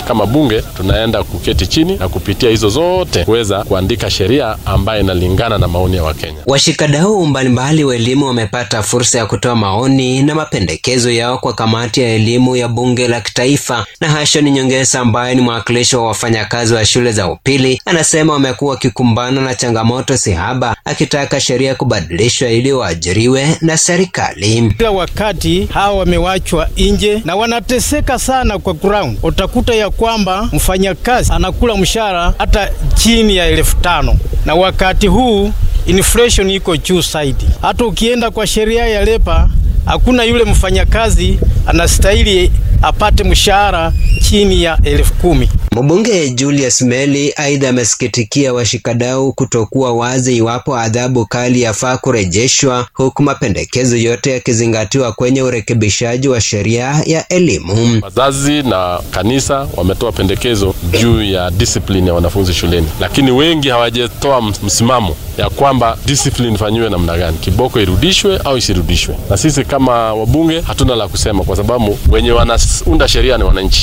kama bunge tunaenda kuketi chini na kupitia hizo zote kuweza kuandika sheria ambayo inalingana na maoni ya Wakenya. Washikadau mbalimbali wa elimu wamepata fursa ya kutoa maoni na mapendekezo yao kwa kamati ya elimu ya bunge la kitaifa. Na Hashon Nyongesa ambaye ni mwakilishi wa wafanyakazi wa shule za upili anasema wamekuwa wakikumbana na changamoto sihaba, akitaka sheria kubadilishwa ili waajiriwe na serikali. Kila wakati hawa wamewachwa nje na wanateseka sana kwa ground. Utakuta ya kwamba mfanyakazi anakula mshahara hata chini ya elfu tano na wakati huu inflation iko juu zaidi. Hata ukienda kwa sheria ya lepa, hakuna yule mfanyakazi anastahili apate mshahara chini ya elfu kumi. Mbunge Julius Meli aidha amesikitikia washikadau kutokuwa wazi iwapo adhabu kali yafaa kurejeshwa, huku mapendekezo yote yakizingatiwa kwenye urekebishaji wa sheria ya elimu. Wazazi na kanisa wametoa pendekezo juu ya discipline ya wanafunzi shuleni, lakini wengi hawajatoa msimamo ya kwamba discipline ifanyiwe namna gani, kiboko irudishwe au isirudishwe. Na sisi kama wabunge hatuna la kusema, kwa sababu wenye wanaunda sheria ni wananchi.